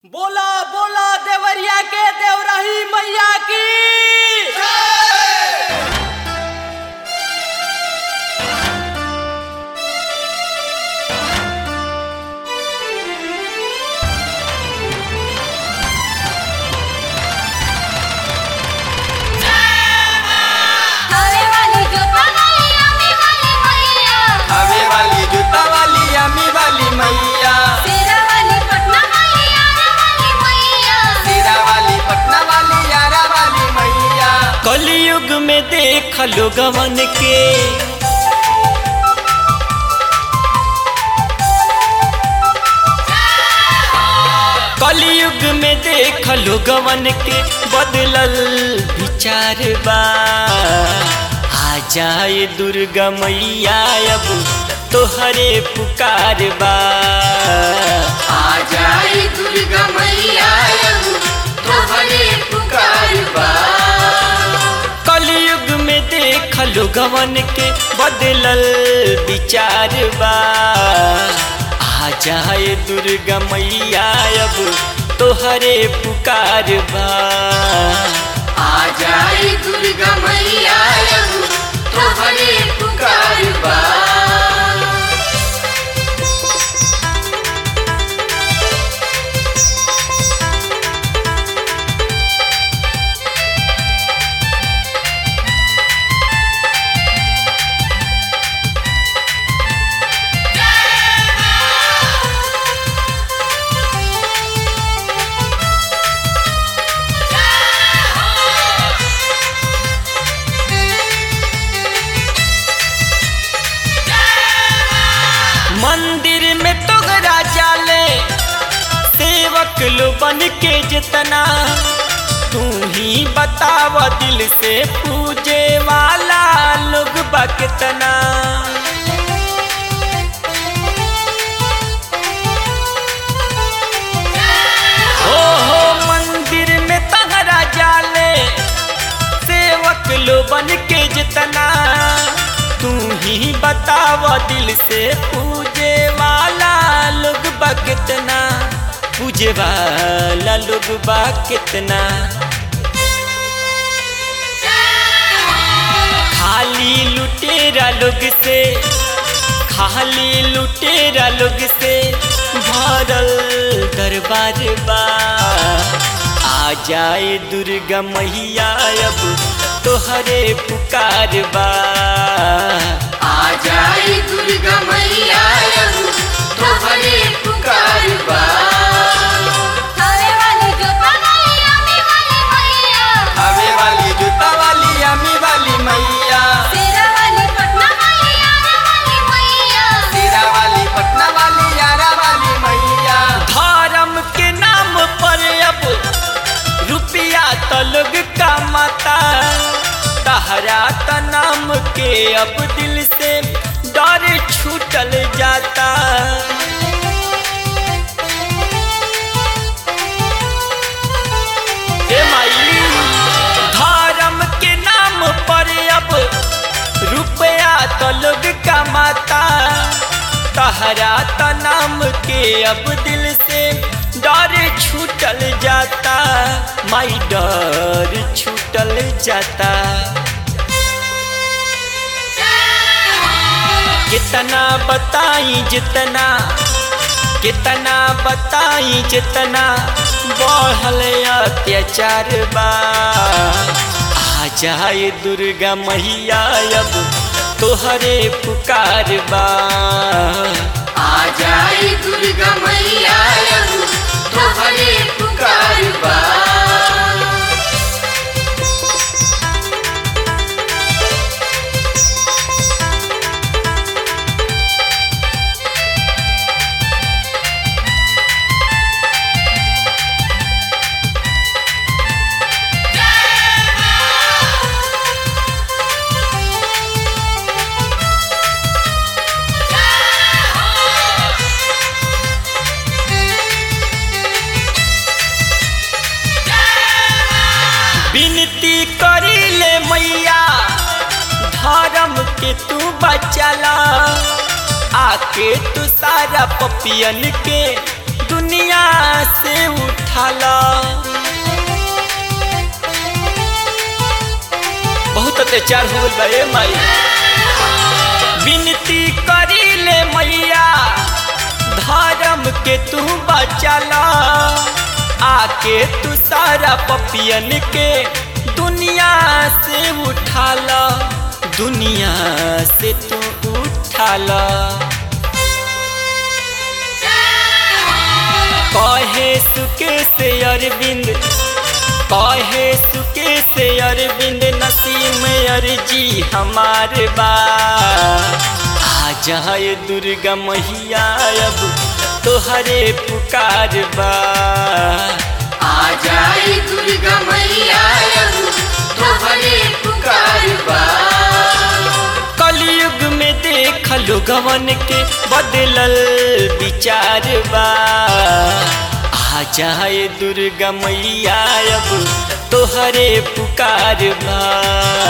बोला बोला देवरिया के देवरही मैया की हवे वाली जोता वाली आमी वाली मैया हवे वाली जूता वाली अमी वाली मैया तेरा वाली पटना वाली आरा वाली मैया तेरा वाली पटना वाली यारा वाली मैया कलयुग में देख लोगवन के कलयुग में देख लोगवन के बदलल विचार बा आ जाए दुर्गा मैया अब तोहरे पुकार बा आ जाई दुर्गा मैया अब तोहरे पुकार बा कलयुग में देख लोगवन के बदलल विचार बा आ जाए दुर्गा मैया अब तोहरे पुकार बा आ जाई दुर्गा मैया अब तोहरे पुकार बा मंदिर में तोगरा जाले सेवक लो बन के जितना तू ही बताव दिल से पूजे वाला लोग बा कितना हो हो मंदिर में तहरा जाले सेवक लो बन के जितना तू ही बताव दिल से पूजे वाला लोग बा कितना पूजे वाला लोग बा कितना खाली लुटेरा लोग से खाली लुटेरा लोग से भरल दरबार बा आ जाए दुर्गा मैया अब तोहरे पुकार बा आ जाई दुर्गा मैया अब तोहरे पुकार बा हवे वाली जोता वाली आमी वाली मैया हवे वाली जूता वाली अमी वाली मैया तेरा वाली पटना वाली आरा वाली मैया तेरा वाली पटना वाली यारा वाली मैया धर्म के नाम पर अब रुपया तो लोग कमाता तहरा त नाम के अब दिल से डर छूटल जाता हे माई धर्म के नाम पर अब रुपया तो लोग कमाता तहरा त नाम के अब दिल से डर छूटल जाता माई डर छूटल जाता कितना बताई जितना कितना बताई जितना बढ़ल अत्याचार बा आ जाए दुर्गा मैया अब तोहरे पुकार बा आ जाई दुर्गा मैया अब तोहरे पुकार बा विनती करी ले मैया धर्म के तू बचला आके तू सारा पपियन के दुनिया दुनिया से उठाला बहुत अत्याचार हो गइल बा ए माई विनती करी ले मैया धर्म के तू बचाला आके तू सारा पपियन के दुनिया से उठाला दुनिया से तू उठाला कहे सुके से अरविंद कहे सुके से अरविंद नसीम अर्जी हमार बा आ जाए दुर्गा मैया अब तोहरे पुकार बा आ जाए दुर्गा मैया अब तोहरे पुकार बा कलयुग में देख लोगवन के बदलल विचार बा आ जाए दुर्गा मैया अब तोहरे पुकार बा